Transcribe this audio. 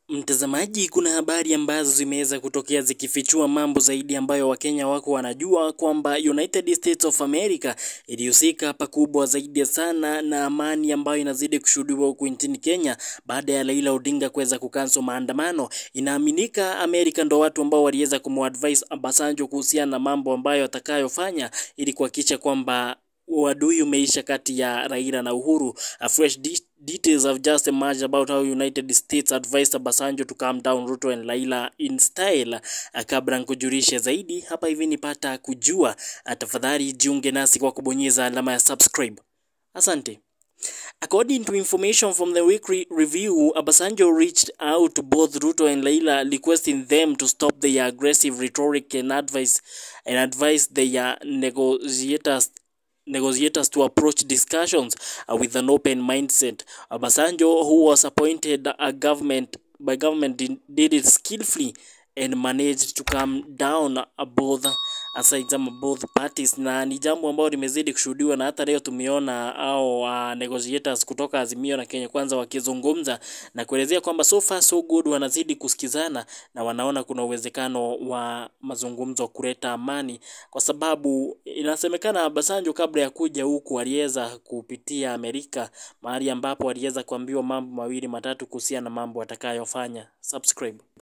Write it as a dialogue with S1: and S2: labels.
S1: Mtazamaji, kuna habari ambazo zimeweza kutokea zikifichua mambo zaidi ambayo Wakenya wako wanajua kwamba United States of America ilihusika pakubwa zaidi sana na amani ambayo inazidi kushuhudiwa huku nchini Kenya baada ya Raila Odinga kuweza kukanso maandamano. Inaaminika Amerika ndo watu ambao waliweza kumadvise Obasanjo kuhusiana na mambo ambayo atakayofanya ili kuhakikisha kwamba uadui umeisha kati ya Raila na Uhuru. A fresh de details have just emerged about how United States advised Obasanjo to calm down Ruto and Raila in style. Kabla nikujulishe zaidi hapa hivi nipata kujua, tafadhali jiunge nasi kwa kubonyeza alama ya subscribe. Asante. According to information from the weekly review, Obasanjo reached out to both Ruto and Raila requesting them to stop their aggressive rhetoric and advise and advise their negotiators negotiators to approach discussions uh, with an open mindset. Obasanjo, who was appointed a government by government, did, did it skillfully and managed to calm down uh, both sides ama both parties, na ni jambo ambalo limezidi kushuhudiwa, na hata leo tumeona au uh, negotiators kutoka Azimio na Kenya Kwanza wakizungumza na kuelezea kwamba so far so good, wanazidi kusikizana na wanaona kuna uwezekano wa mazungumzo kuleta amani, kwa sababu inasemekana Obasanjo kabla ya kuja huku aliweza kupitia Amerika, mahali ambapo aliweza kuambiwa mambo mawili matatu kuhusiana na mambo atakayofanya. Subscribe.